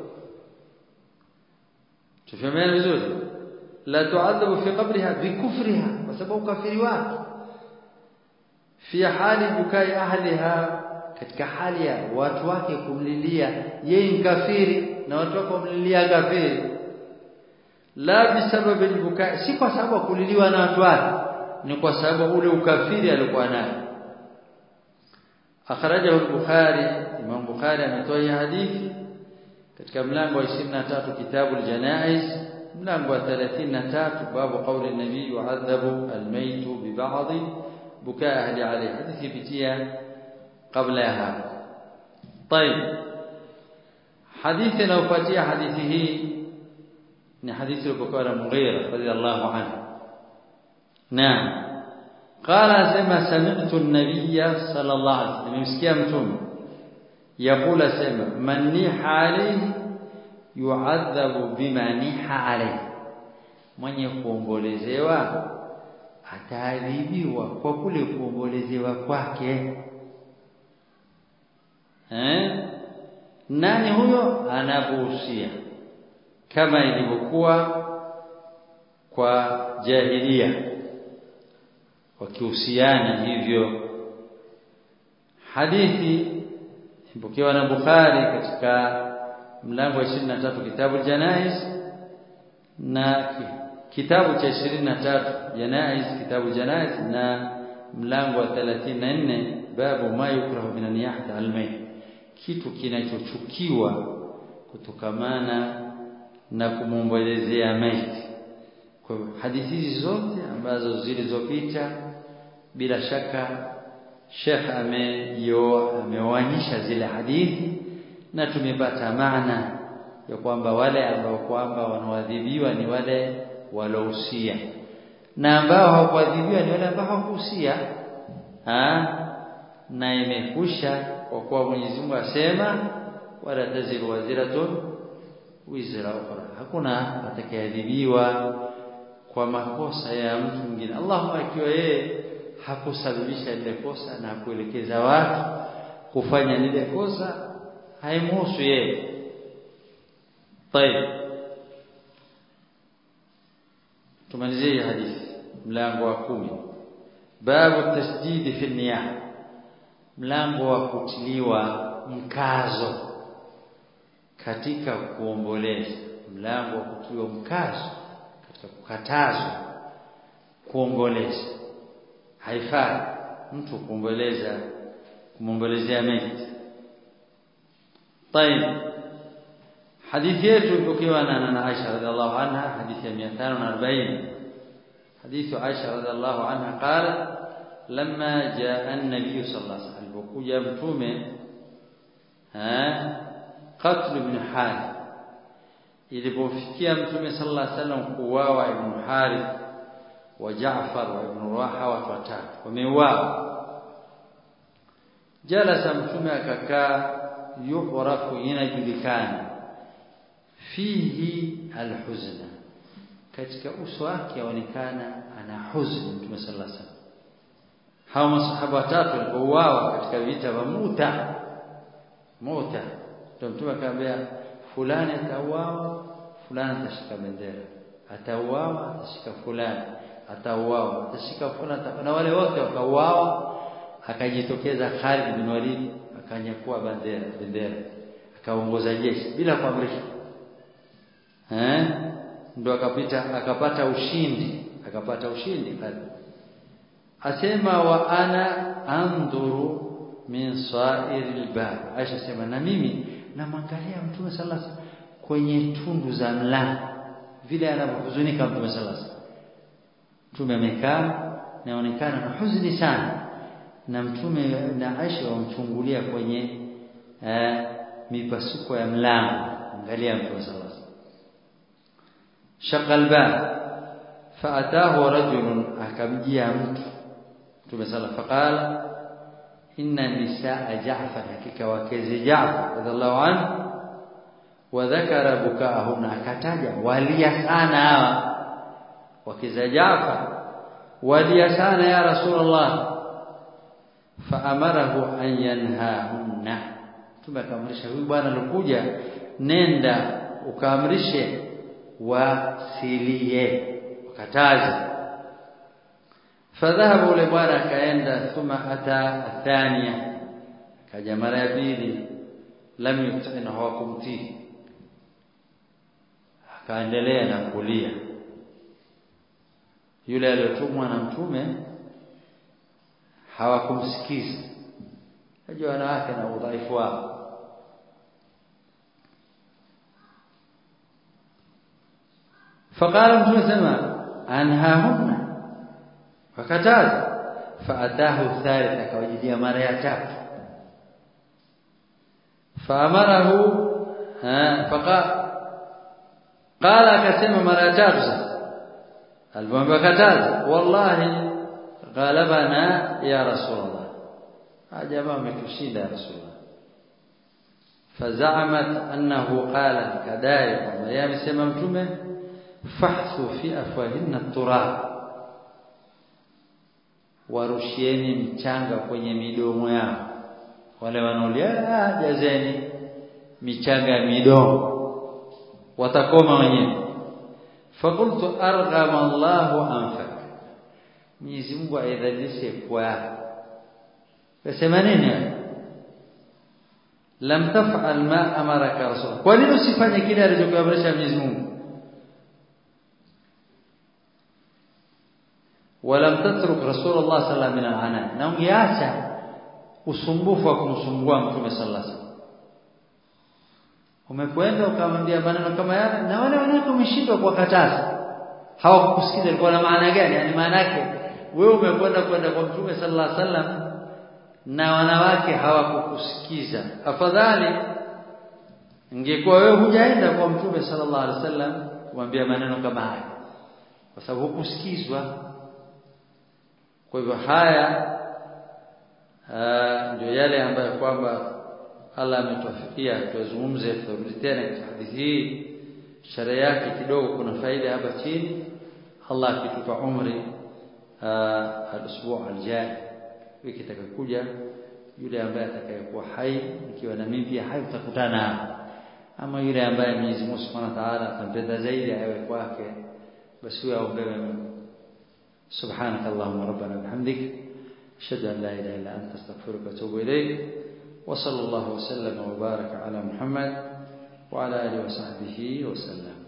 tufahamiana vizuri la tu'adhabu fi qabriha bikufriha kwa sababu kafiri wake fi hali bukai ahliha katika hali ya watu wake kumlilia yeye mkafiri na watu wake kumlilia kafiri la bisababi albukai si kwa sababu kuliliwa na watu wake ni kwa sababu ule ukafiri alikuwa nayo akhrajahu al-bukhari imam bukhari ametoa hii hadithi katika mlango wa 23 kitabu al-janaiz mlango wa 33 babu qawli an-nabii yu'adhabu al-mayt bi ba'd bukaa ahli alayhi hadithi pitia kabla ya hapo طيب hadithi inayofuatia hadithi hii ni hadithi iliyokuwa na Mughira radhiallahu anhu naam qala sema sami'tu an-nabiy sallallahu alayhi wasallam nimesikia mtume yakula sema man niha alayhi yu'adhabu bima niha alayhi mwenye kuombolezewa ataadhibiwa kwa kule kuombolezewa kwake eh nani huyo anabuhusia kama ilivyokuwa kwa jahilia wakihusiana hivyo hadithi ipokewa na Bukhari katika mlango wa 23 kitabu janaiz na kitabu cha 23 janaiz kitabu janaiz na mlango wa 34 babu ma yukrahu min niyahati almayt kitu kinachochukiwa kutokamana na kumwombolezea maiti kwa hadithi hizi zote ambazo zilizopita bila shaka Sheikh ameyo ameoanisha zile hadithi na tumepata maana ya kwamba wale ambao kwamba wanaadhibiwa ni wale walousia na ambao hawakuadhibiwa ni wale ambao hawakuhusia na imekusha kwa kuwa Mwenyezi Mungu asema wala taziru waziratun wizra ukhra hakuna atakayeadhibiwa kwa makosa ya mtu mwingine Allahumma akiwa yeye hakusababisha lile kosa na kuelekeza watu kufanya lile kosa haimhusu yeye طيب tumalizie hadithi mlango wa kumi babu tasdid fi niyah mlango wa kutiliwa mkazo katika kuomboleza mlango wa kutiliwa mkazo katika kukatazwa kuomboleza haifai mtu kuomboleza kumwombolezea maiti طيب hadithi yetu ipokewa na na Aisha radhiallahu anha hadithi ya 540 hadithi Aisha radhiallahu anha qala lamma jaa an-nabiy sallallahu alaihi wasallam alipokuja mtume ha qatl ibn Harith ilipofikia mtume sallallahu alaihi wasallam kuuawa ibn Harith wa Jaafar wa ibn Rawaha watu watatu wameuawa jalasa mtume akakaa yuhrafu inajulikana fihi alhuzna katika uso wake yaonekana ana huzuni mtume sallallahu alaihi wasallam hao masahaba watatu walipouawa katika vita vya Muta Muta ndio mtume akamwambia fulani atauawa fulani atashika bendera atauawa atashika fulani atauawa atashika fulani na wale wote wakauawa akajitokeza Khalid bin Walid akanyakua bendera bendera akaongoza jeshi bila kuamrishwa eh ndo akapita akapata ushindi akapata ushindi Khalid asema wa ana andhuru min sa'iril bab Aisha sema na mimi namwangalia mtume sallallahu alaihi wasallam kwenye tundu za mlango vile anavyohuzunika mtume sallallahu alaihi wasallam mtume amekaa naonekana na huzuni sana na mtume na Aisha wamchungulia kwenye eh, mipasuko ya mlango angalia mtume sallallahu alaihi wasallam shaqal bab faatahu rajulun akamjia mtu mtume sallallahu faqala inna nisaa Jaafar hakika wakeze Jaafar radhiallahu anhu wa dhakara bukaahunna akataja walia sana hawa wakeza Jaafar walia sana ya rasulullah faamarahu an yanhahunna tumekamrisha huyu bwana alikuja nenda ukaamrishe wasilie wakataze fadhahaba ule bwana akaenda thumma ata athania kaja mara ya pili lam yutina hawakumtii akaendelea na kulia yule aliyotumwa na mtume hawakumsikiza najua wanawake na udhaifu wao فقال mtume sema anhahunna fakataza faatahu thalith akawajidia mara ya tatu faamarahu faqa qala akasema mara ya tatu sasa alipomwambia kataza wallahi ghalabana ya rasulullah jamaa ametushinda ya rasulullah fazamat annahu qala kadai kwamba yeye amesema mtume fahthu fi afwahinna turab warushieni mchanga kwenye midomo yao wale wanaolia jazeni michanga ya midomo watakoma wenyewe fakultu arghama Allahu anfak Mwenyezi Mungu aidhalishe kwa Kasema nini lam taf'al ma amaraka rasul kwa nini usifanye kile alichokuamrisha Mwenyezi Mungu ولم تترك رسول الله صلى الله عليه وسلم من العناء na ungeacha usumbufu wa kumsumbua mtume sallallahu alaihi wasallam umekwenda ukamwambia maneno kama yale na wale wanawake umeshindwa kuwakataza hawakukusikiza ilikuwa na maana gani yani maana yake wewe umekwenda kwenda kwa mtume sallallahu alaihi wasallam na wanawake hawakukusikiza afadhali ingekuwa wewe hujaenda kwa mtume sallallahu alaihi wasallam kumwambia maneno kama haya kwa sababu hukusikizwa kwa hivyo haya ndio yale ambayo kwamba Allah ametuafikia tuzungumze turudi tena katika hadithi hii sharia yake kidogo kuna faida hapa chini Allah akitupa umri al-usbu' al-jai wiki itakayokuja yule ambaye atakayekuwa hai ikiwa na mimi pia hai tutakutana hapa ama yule ambaye Mwenyezi Mungu Subhanahu wa Ta'ala atampenda zaidi awe kwake basi huyo aombewe سبحانك اللهم ربنا وبحمدك أشهد أن لا إله إلا أنت أستغفرك وأتوب إليك وصلى الله وسلم وبارك على محمد وعلى آله وصحبه وسلم